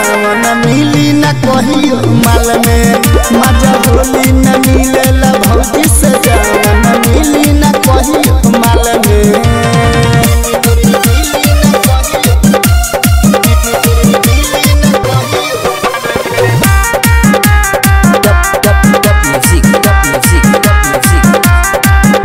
जावन मिली न कहियो माल में मजा होली न मिलेला भौजी से जावन मिली न कहियो माल में Dub dub dub music, dub music, dub music.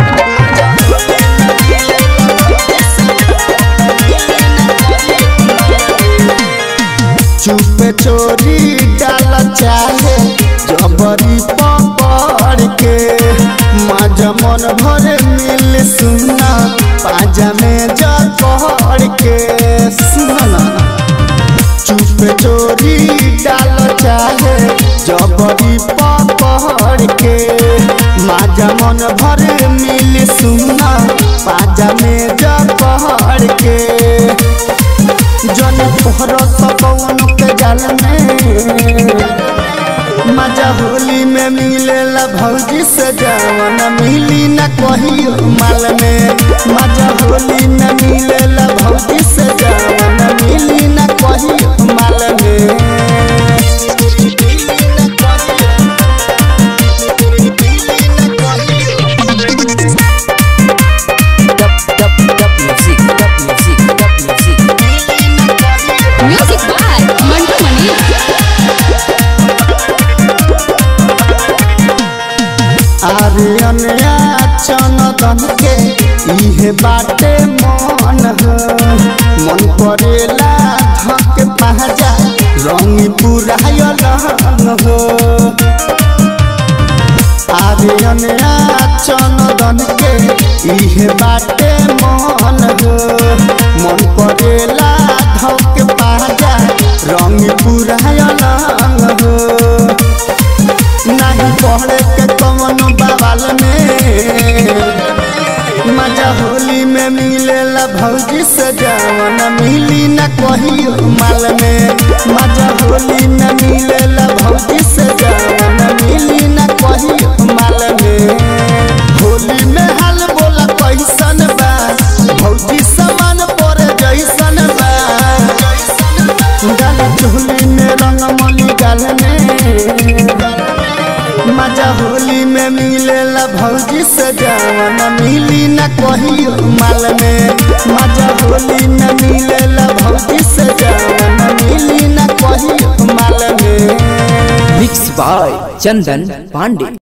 चुप चोरी डाल चाहे जबरी पकड़ के मजा मन भर मिल सुना पाजा में जकड़ के सुना चुप चोरी डाल चाहे जबरी पकड़ के माजा मन भर मिल सुना पाजा में जकड़ के जन पहरत पवन के जाल में मजा होली में मिलेला भौजी से जवन मिली न कहियो माल में मजा होली में मिलेला भौजी से जवन मिली न कहियो माल में Dub dub dub music, dub music, dub music. Music by Mantu Mani. Aryan चनदन के इहे बाटे मन हो मन करेला धक पहजा रंग पुरायल हो आर्यन चनदन के इहे बाटे मन हो मन करेला धक पहजा रंग पुरायल हो नहीं पढ़े के कवन बवाल में मजा होली में मिलेला भौजी से जवन मिली न कहियो माल में मजा होली में मिलेला भौजी से जवन मिली न कहियो माल में होली में हाल बोला कैसन बा भौजी समान पर जैसन बा गाल चोली में रंग मनी गाल में मजा होली में मिलेला भौजी से जवन मिली न कहियो माल में मजा होली में मिलेला भौजी से जवन मिली न कहियो माल में Mixed by Chandan Pandey.